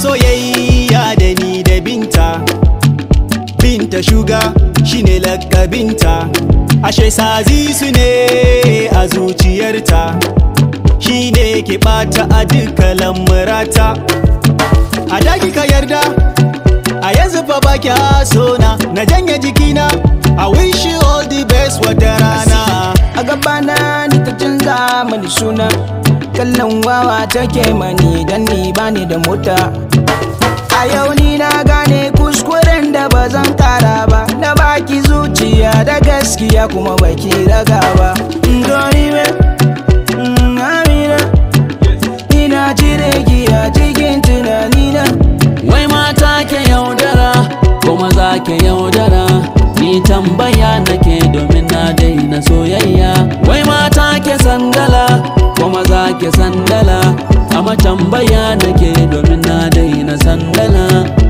soyayya da ni da binta binta shuga shine lakabinta ashe sazi su ne a zuciyarta shine ke bata a duka lamurata a daki ka yarda a yanzu fa ba kya sona na janye jikina I wish you all the best wata rana a gabana ni ta canza mani suna kallon wawa take mani dan ni bani da mota a yau ni na gane kuskuren da ba zan kara ba na baki zuciya da gaskiya kuma baki raga ba Dori me, mm, Amina, ina cire ki a cikin tunanina Wai mata ke yaudara ko maza ke yaudara Ni tambaya nake domin na daina soyayya Wai mata ke sandala ko maza ke sandala Amma tambaya nake domin na daina sandala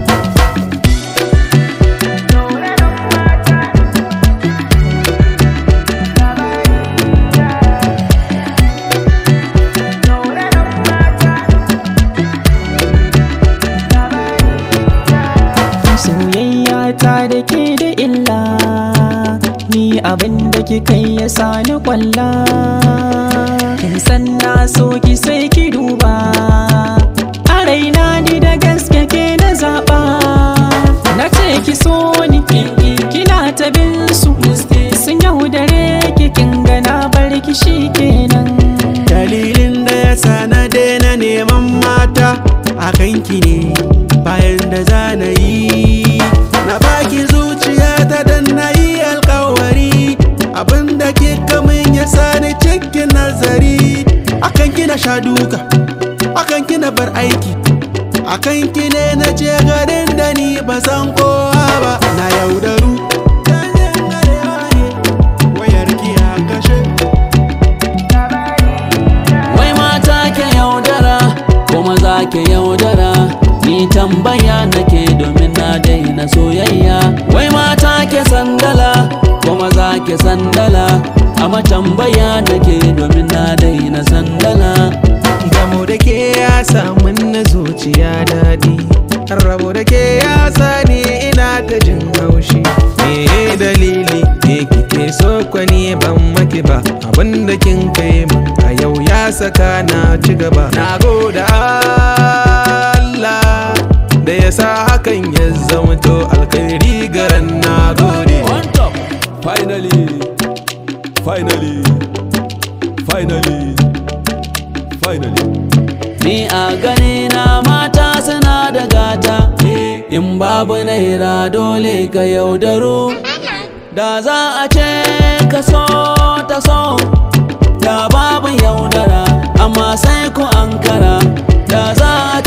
soyayya ta da ke da illa ni abin da kika yi ya sani kwalla kin san na so ki sai ki duba a raina ni da gaske ke na zaɓa na ce ki so ni kinki kina ta bin su sun yaudare ki kin gana bar ki shi kenan dalilin da ya sa na daina neman mata a kanki ne bayan da za na yi na baki zuciya ta dan na yi alkawari abinda ke kamun ya sani cikin nazari akan kina sha duka akan kina bar aiki akan ki ne na je garin da ni ba san kowa ba na yaudaru wayar ki a kashe Wai mata ke yaudara ko maza ke yaudara Ni tambaya nake domin na daina soyayya Wai mata ke sandala ko maza ke sandala Amma tambaya nake domin na daina sandala Gamo da ke ya samun na zuciya daɗi Rabo da ke ya sani ina ta jin haushi Me dalili ke kike so kwani ban maki ba Abin da kin kai min a yau ya saka na ci gaba Na gode Allah da ya sa hakan ya zamto alkhairi garan na gode On top. Finally. Finally. Finally. Finally. Ni a gani na mata suna da gata In babu naira dole ka yaudaro Da za a ce ka so ta so Da babu yaudara amma sai ku ankara Da za a